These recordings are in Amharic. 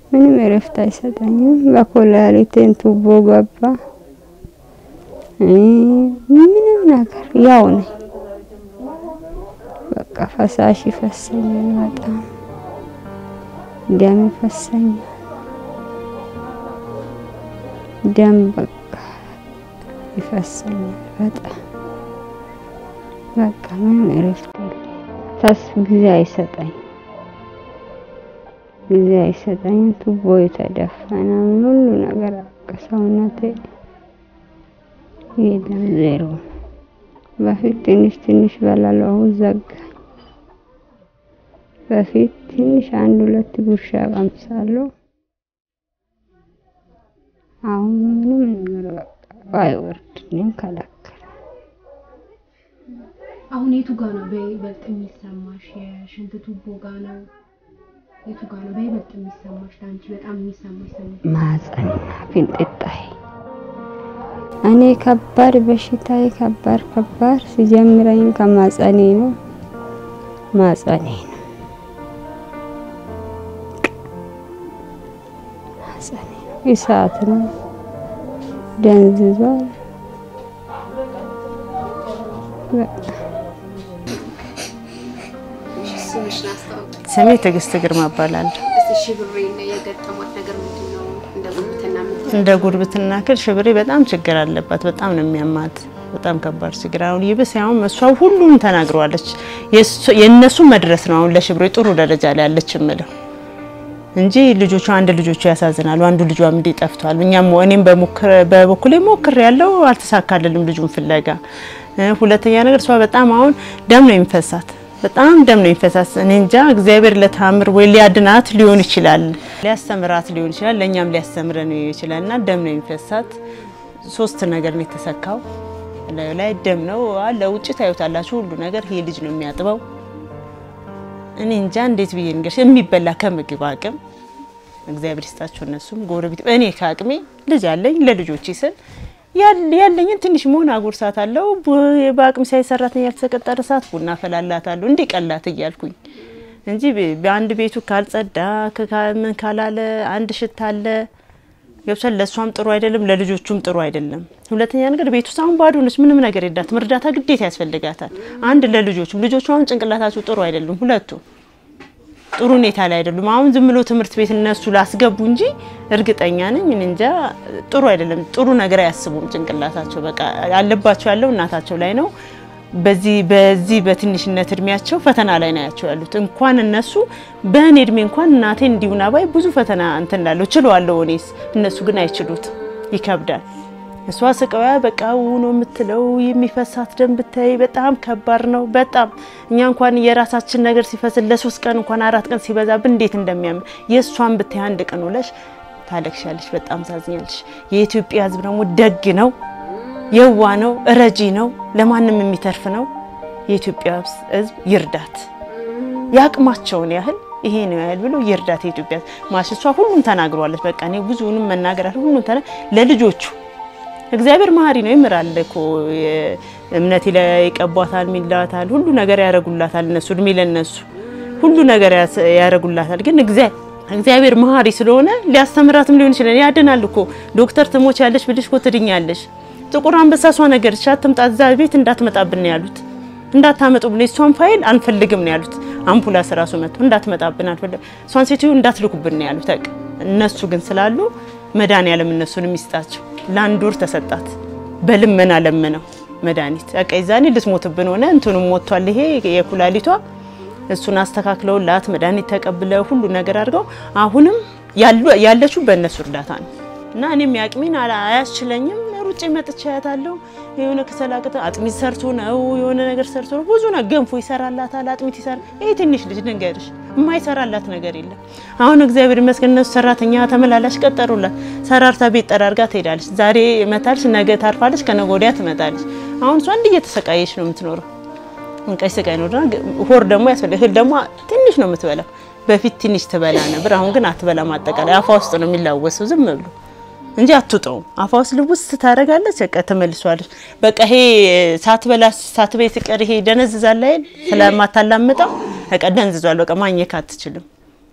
ምንም እረፍት አይሰጠኝም። በኮላሊቴን ቱቦ ገባ። ምንም ነገር ያው ነኝ። በቃ ፈሳሽ ይፈሰኛል፣ በጣም ደም ይፈሰኛል። ደም በቃ ይፈሰኛል በጣም በቃ ምንም እረፍት የለኝም። ተስፋ ጊዜ አይሰጠኝ ጊዜ አይሰጠኝም። ቱቦ የተደፈነ ሁሉ ነገር ሰውነቴ የለም ዜሮ። በፊት ትንሽ ትንሽ በላለው አሁን ዘጋኝ። በፊት ትንሽ አንድ ሁለት ጉርሻ ቀምሳለሁ። አሁን ምንም ነገር በቃ አይወርድልኝም፣ ከለከለ። አሁን የቱ ጋ ነው በይበልጥ የሚሰማሽ? የሽንት ቱቦ ጋ ነው? የቱ ጋ ነው በይበልጥ የሚሰማሽ? ለአንቺ በጣም የሚሰማሽ ስሜት? ማህፀንና ፊንጢጣዬ እኔ ከባድ በሽታዬ ከባድ ከባድ ሲጀምረኝ ከማጸኔ ነው ማጸኔ ነው ማጸኔ ነው። እሳት ነው ደንዝዟል። በቃ ስምሽን አስታውቂ። ስሜ ትዕግስት ግርማ እባላለሁ። እስቲ ሽብሬን የገጠሟት ነገር ምንድን ነው? እንደ ጉርብትና የምትለው እንደ ጉርብትና ክል ሽብሬ በጣም ችግር አለባት። በጣም ነው የሚያማት። በጣም ከባድ ችግር አሁን ይብስ አሁን እሷ ሁሉም ተናግረዋለች። የእነሱ መድረስ ነው አሁን ለሽብሬ ጥሩ ደረጃ ላይ ያለች የምለው እንጂ ልጆቿ አንድ ልጆቹ ያሳዝናሉ። አንዱ ልጇም እንዲህ ጠፍቷል። እኛም እኔም በበኩሌ ሞክር ያለው አልተሳካልንም ልጁን ፍለጋ። ሁለተኛ ነገር እሷ በጣም አሁን ደም ነው የሚፈሳት በጣም ደም ነው የሚፈሳት። እኔ እንጃ እግዚአብሔር ለታምር ወይ ሊያድናት ሊሆን ይችላል፣ ሊያስተምራት ሊሆን ይችላል፣ ለእኛም ሊያስተምረን ይችላል። እና ደም ነው የሚፈሳት። ሶስት ነገር ነው የተሰካው ላዩ ላይ ደም ነው አለ። ውጭ ታዩታላችሁ ሁሉ ነገር ይሄ ልጅ ነው የሚያጥበው። እኔ እንጃ እንዴት ብዬ ንገርሽ። የሚበላ ከምግብ አቅም እግዚአብሔር ይስጣቸው እነሱም ጎረቤት። እኔ ከአቅሜ ልጅ አለኝ ለልጆች ስል ያለኝን ትንሽ መሆን አጉርሳት አለው። በአቅም ሳይ ሰራተኛ ያልተቀጠረ ሰዓት ቡና ፈላላት አለሁ እንዲህ ቀላት እያልኩኝ እንጂ በአንድ ቤቱ ካልጸዳ ምን ካላለ አንድ ሽታ አለ ገብቷል። ለእሷም ጥሩ አይደለም፣ ለልጆቹም ጥሩ አይደለም። ሁለተኛ ነገር ቤት ውስጥ አሁን ባዶ ነች፣ ምንም ነገር የላትም። እርዳታ ግዴታ ያስፈልጋታል። አንድ ለልጆቹም ልጆቹ አሁን ጭንቅላታቸው ጥሩ አይደሉም፣ ሁለቱ ጥሩ ሁኔታ ላይ አይደሉም። አሁን ዝም ብሎ ትምህርት ቤት እነሱ ላስገቡ እንጂ እርግጠኛ ነኝ እኔ እንጃ ጥሩ አይደለም። ጥሩ ነገር አያስቡም ጭንቅላታቸው። በቃ ያለባቸው ያለው እናታቸው ላይ ነው። በዚህ በዚህ በትንሽነት እድሜያቸው ፈተና ላይ ነው ያቸው ያሉት። እንኳን እነሱ በእኔ እድሜ እንኳን እናቴ እንዲሁና ባይ ብዙ ፈተና እንትን ላለው ችለዋለሁ እኔስ፣ እነሱ ግን አይችሉት፣ ይከብዳል። እሷ ስቃያ በቃ ነው የምትለው። የሚፈሳት ደም ብታይ በጣም ከባድ ነው። በጣም እኛ እንኳን የራሳችን ነገር ሲፈስል ለሶስት ቀን እንኳን አራት ቀን ሲበዛብን እንዴት እንደሚያምር የእሷን ብታይ አንድ ቀን ውለሽ ታለቅሻለሽ። በጣም ታዝኛለሽ። የኢትዮጵያ ሕዝብ ደግሞ ደግ ነው፣ የዋ ነው፣ ረጂ ነው፣ ለማንም የሚተርፍ ነው። የኢትዮጵያ ሕዝብ ይርዳት፣ የአቅማቸውን ያህል ይሄ ነው ያህል ብሎ ይርዳት። የኢትዮጵያ ማሽ እሷ ሁሉም ተናግሯለች። በቃ እኔ ብዙውንም መናገር ሁሉም ተና ለልጆቹ እግዚአብሔር መሀሪ ነው፣ ይምራል እኮ እምነት ይቀቧታል፣ ሚላታል፣ ሁሉ ነገር ያደርጉላታል። እነሱ እድሜ ለነሱ ሁሉ ነገር ያደርጉላታል። ግን እግዚአብሔር መሀሪ ስለሆነ ሊያስተምራትም ሊሆን ይችላል። ያድናል እኮ ዶክተር ትሞች ያለሽ ብልሽ እኮ ትድኛለሽ። ጥቁር አንበሳ እሷ ነገር አትምጣ፣ እዛ ቤት እንዳትመጣብን ነው ያሉት። እንዳታመጡብን የእሷን ፋይል አንፈልግም ነው ያሉት። አምቡላንስ ራሱ መጥቶ እንዳትመጣብን አንፈልግም፣ እሷን ሴትዮ እንዳትልኩብን ነው ያሉት። በቃ እነሱ ግን ስላሉ መድኃኒዓለም እነሱን የሚስጣቸው ለአንድ ወር ተሰጣት። በልመና ለመነው መድኃኒት በቃ ይዛኔ ልትሞትብን ሆነ። እንትኑም ሞቷል፣ ይሄ የኩላሊቷ እሱን አስተካክለውላት መድኃኒት ተቀብለው ሁሉ ነገር አድርገው አሁንም ያለችው በእነሱ እርዳታ ነው እና እኔም ያቅሜን አያስችለኝም። ሩጬ መጥቼ አያታለሁ። የሆነ ከሰላቅተ አጥሚት ሰርቶ ነው የሆነ ነገር ሰርቶ ነው ብዙ ነው። ገንፎ ይሰራላታል፣ አጥሚት ይሰራ። ይሄ ትንሽ ልጅ ንገርሽ የማይሰራላት ነገር የለም። አሁን እግዚአብሔር ይመስገን እነሱ ሰራተኛ ተመላላሽ ቀጠሩላት። ሰራርታ ቤት ጠራርጋ ትሄዳለች። ዛሬ መታለች፣ ነገ ታርፋለች፣ ከነገ ወዲያ ትመጣለች። አሁን እሷ እንዲህ እየተሰቃየች ነው የምትኖረው። እንቀይ ስቃይ ነው። ሆር ደግሞ ያስፈልግ እህል ደግሞ ትንሽ ነው የምትበላው። በፊት ትንሽ ትበላ ነበር፣ አሁን ግን አትበላም። አጠቃላይ አፏ ውስጥ ነው የሚላወሰው ዝም ብሎ እንጂ አትውጠውም። አፏ ውስጥ ልውስ ታደርጋለች፣ በቃ ተመልሷለች። በቃ ይሄ ሳትበላ ሳትበይ ሲቀር ይሄ ደነዝዛል አይደል? ስለማታላምጠው በቃ ደንዝዟል። በቃ ማኘክ አትችልም።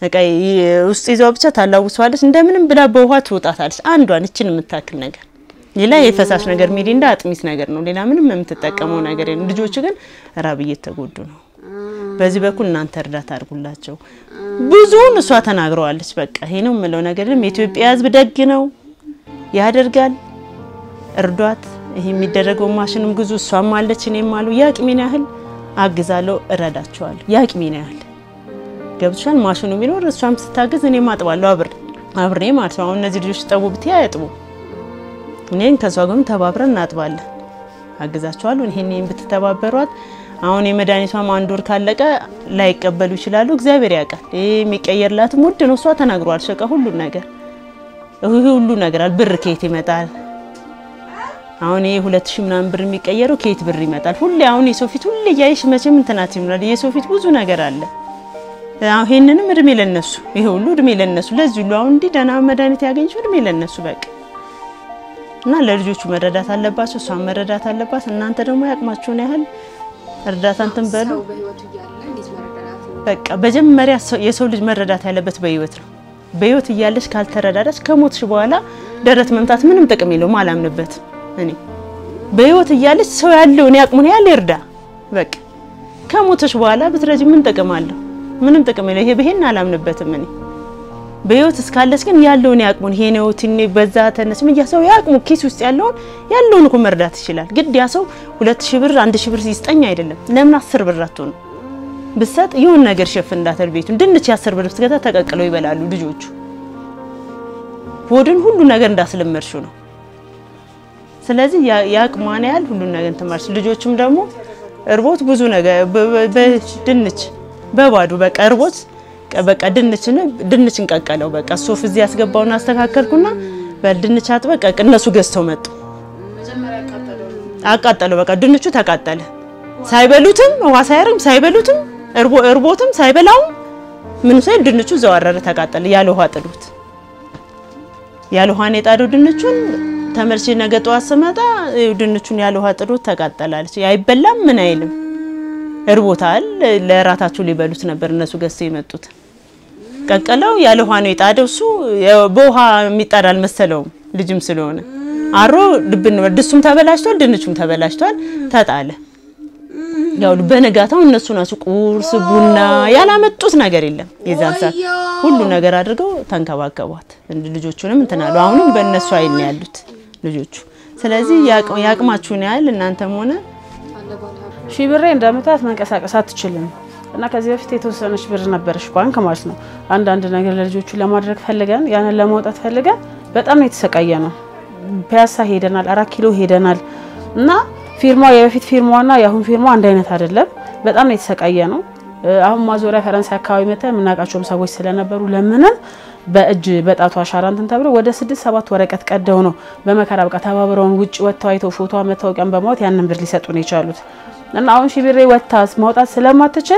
በቃ ውስጥ ይዘው ብቻ ታላውሰዋለች። እንደምንም ብላ በውሃ ትውጣታለች። አንዷን እችን የምታክል ነገር ሌላ የፈሳሽ ነገር ሚሪንዳ አጥሚት ነገር ነው። ሌላ ምንም የምትጠቀመው ነገር የለም። ልጆቹ ግን ራብ እየተጎዱ ነው። በዚህ በኩል እናንተ እርዳታ አድርጉላቸው። ብዙውን እሷ ተናግረዋለች። በቃ ይሄ ነው የምለው ነገር የለም። የኢትዮጵያ ሕዝብ ደግ ነው፣ ያደርጋል። እርዷት። ይሄ የሚደረገው ማሽንም ግዙ። እሷም አለች፣ እኔም አሉ። የአቅሜን ያህል አግዛለሁ፣ እረዳቸዋለሁ። የአቅሜን ያህል ገብቶሻል። ማሽኑ ቢኖር እሷም ስታግዝ እኔም አጥባለሁ አብሬ አብሬ ማለት ነው። አሁን እነዚህ ልጆች ጠቡ ብትይ አያጥቡ። እኔን ከሷ ጋርም ተባብረን እናጥባለን፣ አግዛቸዋለሁ። ይሄን ይሄን ብትተባበሯት አሁን የመድኃኒቷም አንድ ወር ካለቀ ላይቀበሉ ይችላሉ። እግዚአብሔር ያውቃል። ይሄ የሚቀየርላትም ውድ ነው። እሷ ተናግሯል። ሸቀ ሁሉ ነገር ይሄ ሁሉ ነገር አለ። ብር ከየት ይመጣል? አሁን ይሄ ሁለት ሺህ ምናምን ብር የሚቀየረው ከየት ብር ይመጣል? ሁሌ አሁን የሰው ፊት ሁሌ እያየሽ መቼም እንትናት ይምራል። የሰው ፊት ብዙ ነገር አለ። አሁን ይሄንንም እድሜ ለነሱ፣ ይሄ ሁሉ እድሜ ለነሱ። ለዚህ ሁሉ አሁን እንዲህ ደህና መድኃኒት ያገኘችው እድሜ ለነሱ በቃ እና ለልጆቹ መረዳት አለባቸው። እሷን መረዳት አለባት። እናንተ ደግሞ ያቅማችሁን ያህል እርዳታ እንትን በሉ። ሰው በህይወቱ እያለ እንዴት መረዳዳት ነው? በቃ መጀመሪያ ሰው- የሰው ልጅ መረዳት ያለበት በህይወት ነው። በህይወት እያለች ካልተረዳዳች ከሞትሽ በኋላ ደረት መምታት ምንም ጥቅም የለውም። አላምንበትም እኔ በህይወት እያለች ሰው ያለውን ያቅሙን ያህል ይርዳ። በቃ ከሞትሽ በኋላ ብትረጂ ምን ጥቅም አለው? ምንም ጥቅም የለው። ይሄ ይሄን አላምንበትም እኔ በህይወት እስካለች ግን ያለውን ያቅሙን ይሄ ነው ትን በዛ ተነስ ምን ያ ሰው ያቅሙ ኪስ ውስጥ ያለውን ያለውን እኮ መርዳት ይችላል። ግድ ያ ሰው ሁለት ሺህ ብር አንድ ሺህ ብር ይስጠኝ አይደለም። ለምን አስር ብር አትሆኑ ብሰጥ ይሁን ነገር ሸፍን እንዳተር ቤቱን ድንች የአስር ብር ብትገዛ ተቀቅለው ይበላሉ ልጆቹ። ሆድን ሁሉ ነገር እንዳስለመድሽው ነው። ስለዚህ ያ- የአቅሟን ያህል ሁሉን ነገር እንትማርሽ ልጆቹም ደግሞ እርቦት ብዙ ነገር በ- በ- በድንች በባዶ በቃ እርቦት ቀ- በቃ ድንችን ድንች እንቀቀለው በቃ ሶፍ እዚህ ያስገባውን አስተካከልኩና በድንች አጥበቅ እነሱ ገዝተው መጡ። አቃጠለው በቃ ድንቹ ተቃጠለ። ሳይበሉትም ውሃ ሳያርም ሳይበሉትም እርቦ እርቦትም ሳይበላውም ምን ሳይል ድንቹ ዘዋረረ ተቃጠለ። ያለ ውሃ ጥሉት። ያለ ውሃን የጣደው ድንቹን ተመልሼ ነገ ጠዋት ስመጣ ይኸው ድንቹን ያለ ውሃ ጥሉት ተቃጠላለች። አይበላም ምን አይልም እርቦታል። ለራታቸው ሊበሉት ነበር እነሱ ገዝተው የመጡት ቀቀለው። ያለ ውሃ ነው የጣደው። እሱ ያው በውሃ የሚጣድ አልመሰለውም ልጅም ስለሆነ አሮ ልብን ድስቱም ተበላሽቷል፣ ድንቹም ተበላሽቷል። ተጣለ። ያው በነጋታው እነሱ ናቸው ቁርስ ቡና ያላመጡት ነገር የለም። የዛን ሰዓት ሁሉ ነገር አድርገው ተንከባከቧት። እንድ ልጆቹንም እንትን አሉ። አሁንም በእነሱ አይን ነው ያሉት ልጆቹ። ስለዚህ ያቅ- ያቅማችሁን ያህል እናንተም ሆነ ሺህ ብሬ እንደምታት መንቀሳቀስ አትችልም እና ከዚህ በፊት የተወሰነች ብር ነበረች ባንክ ማለት ነው። አንዳንድ ነገር ለልጆቹ ለማድረግ ፈልገን ያንን ለማውጣት ፈልገን በጣም ነው የተሰቃየ ነው። ፒያሳ ሄደናል፣ አራት ኪሎ ሄደናል እና ፊርማ የበፊት ፊርማዋና የአሁን ፊርማ አንድ አይነት አይደለም። በጣም ነው የተሰቃየ ነው። አሁን ማዞሪያ ፈረንሳይ አካባቢ መተን የምናውቃቸውም ሰዎች ስለነበሩ ለምንም በእጅ በጣቱ አሻራ እንትን ተብሎ ወደ ስድስት ሰባት ወረቀት ቀደው ነው በመከራ በቃ ተባብረውን ውጭ ወጥተው አይተው ፎቶ መታወቂያን በማወት ያንን ብር ሊሰጡን የቻሉት እና አሁን ሺህ ብሬ ወጥታ ማውጣት ስለማትችል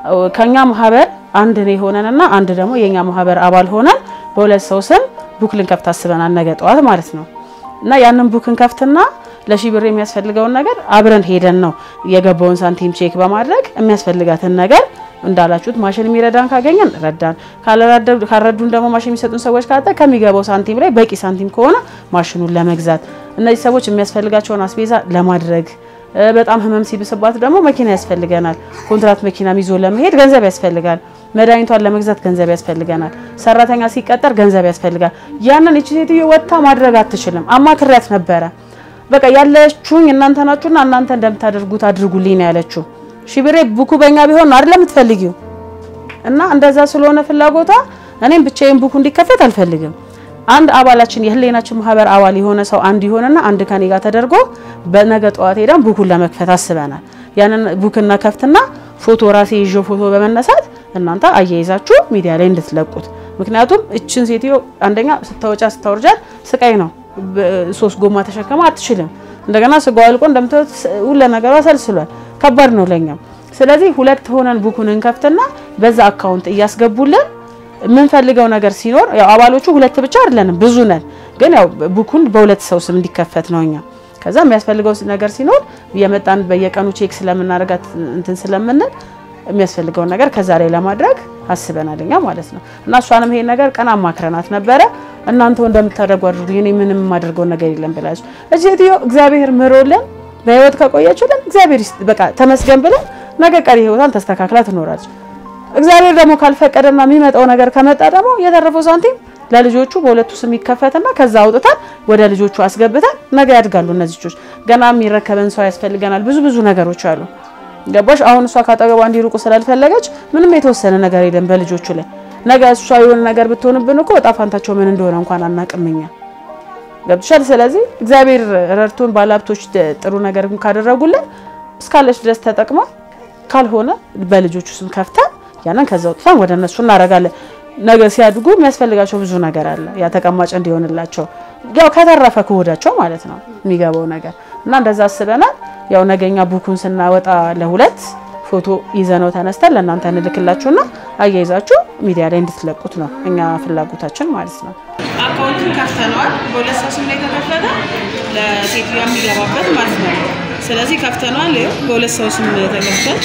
ከኛ ማህበር አንድ ነው የሆነንና አንድ ደግሞ የኛ ማህበር አባል ሆነን በሁለት ሰው ስም ቡክ ልንከፍት አስበናል ነገ ጠዋት ማለት ነው። እና ያንን ቡክን ከፍትና ለሺህ ብር የሚያስፈልገውን ነገር አብረን ሄደን ነው የገባውን ሳንቲም ቼክ በማድረግ የሚያስፈልጋትን ነገር እንዳላችሁት ማሽን የሚረዳን ካገኘን ረዳን፣ ካልረዱን ደግሞ ማሽን የሚሰጡን ሰዎች ካጣ ከሚገባው ሳንቲም ላይ በቂ ሳንቲም ከሆነ ማሽኑን ለመግዛት እነዚህ ሰዎች የሚያስፈልጋቸውን አስቤዛ ለማድረግ በጣም ህመም ሲብስባት ደግሞ መኪና ያስፈልገናል። ኮንትራት መኪናም ይዞ ለመሄድ ገንዘብ ያስፈልጋል። መድኃኒቷን ለመግዛት ገንዘብ ያስፈልገናል። ሰራተኛ ሲቀጠር ገንዘብ ያስፈልጋል። ያንን እቺ ሴትዮ ወጥታ ማድረግ አትችልም። አማክሪያት ነበረ። በቃ ያለችሁኝ እናንተ ናችሁና እናንተ እንደምታደርጉት አድርጉልኝ ነው ያለችው። ሺህ ብሬ ቡኩ በእኛ ቢሆን ነው አይደለም የምትፈልጊው? እና እንደዛ ስለሆነ ፍላጎቷ እኔም ብቻዬን ቡኩ እንዲከፈት አልፈልግም። አንድ አባላችን የህሊናችን ማህበር አባል የሆነ ሰው አንድ ይሆንና አንድ ከኔ ጋር ተደርጎ በነገ ጠዋት ሄደን ቡኩን ለመክፈት አስበናል። ያንን ቡክና ከፍትና ፎቶ ራሴ ይዤ ፎቶ በመነሳት እናንተ አያይዛችሁ ሚዲያ ላይ እንድትለቁት። ምክንያቱም እችን ሴትዮ አንደኛ ስታወጫ ስታወርጃት ስቃይ ነው። ሶስት ጎማ ተሸከማ አትችልም። እንደገና ስጋው አልቆ እንደምታዩት ሁሉ ነገሯ ሰልስሏል። ከባድ ነው ለኛም። ስለዚህ ሁለት ሆነን ቡኩን እንከፍትና በዛ አካውንት እያስገቡልን የምንፈልገው ነገር ሲኖር ያው አባሎቹ ሁለት ብቻ አይደለንም ብዙ ነን፣ ግን ያው ቡኩን በሁለት ሰው ስም እንዲከፈት ነው እኛ። ከዛ የሚያስፈልገው ነገር ሲኖር የመጣን በየቀኑ ቼክ ስለምናደርጋት እንትን ስለምንል የሚያስፈልገውን ነገር ከዛ ላይ ለማድረግ አስበናል እኛ ማለት ነው። እና እሷንም ይሄን ነገር ቀን አማክረናት ነበረ። እናንተው እንደምታደርጉ አድርጉ፣ እኔ ምንም የማደርገው ነገር የለም ብላችሁ እዚህ ሴትዮ እግዚአብሔር ምሮልን በህይወት ከቆየችልን እግዚአብሔር ይስጥ በቃ ተመስገን ብለን ነገ ቀሪ ህይወቷን ተስተካክላ ትኖራለች። እግዚአብሔር ደግሞ ካልፈቀደና የሚመጣው ነገር ከመጣ ደግሞ የተረፈው ሳንቲም ለልጆቹ በሁለቱ ስም ይከፈትና ከዛ አውጥተን ወደ ልጆቹ አስገብተን ነገ ያድጋሉ። እነዚህ ልጆች ገና የሚረከበን ሰው ያስፈልገናል። ብዙ ብዙ ነገሮች አሉ። ገባሽ? አሁን እሷ ካጠገቧ እንዲርቁ ስላልፈለገች ምንም የተወሰነ ነገር የለም በልጆቹ ላይ። ነገ እሷ የሆነ ነገር ብትሆንብን እኮ እጣ ፋንታቸው ምን እንደሆነ እንኳን አናቅም እኛ። ገብቶሻል? ስለዚህ እግዚአብሔር ረድቶን ባለሀብቶች ጥሩ ነገር ካደረጉልን እስካለች ድረስ ተጠቅማ ካልሆነ በልጆቹ ስም ከፍተን ያንን ከዛ ወጥተን ወደ እነሱ እናደርጋለን። ነገ ሲያድጉ የሚያስፈልጋቸው ብዙ ነገር አለ። ያ ተቀማጭ እንዲሆንላቸው ያው ከተረፈ ከሆዳቸው ማለት ነው የሚገባው ነገር እና እንደዛ አስበናል። ያው ነገኛ ቡኩን ስናወጣ ለሁለት ፎቶ ይዘነው ተነስተን ለእናንተ እንልክላችሁና አያይዛችሁ ሚዲያ ላይ እንድትለቁት ነው እኛ ፍላጎታችን ማለት ነው። አካውንቱን ከፍተነዋል። በሁለት ሰው ስም ላይ የተከፈተ ለሴትዮዋ የሚገባበት ማለት ነው። ስለዚህ ከፍተነዋል። ይኸው በሁለት ሰው ስም ተከፍቷል።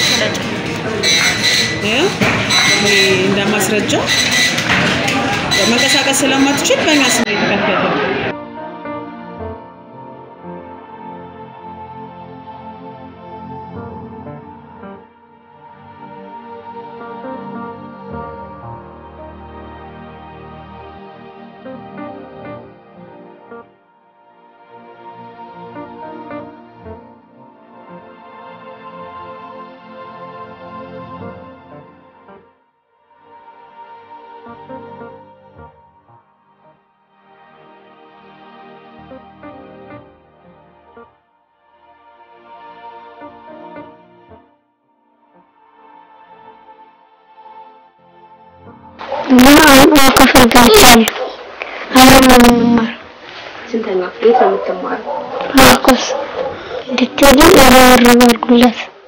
ይኸው ይሄ እንደ ማስረጃ መንቀሳቀስ ስለማትችል በእኛ ስም ነው የተከፈተው። እና አሁን ክፍል ገብቻለሁ። አሁን ነው የምማረው። ስንተኛ የት ነው የምትማረው? ማርቆስ እንድትሄዱ ርብርብ አድርጉለት።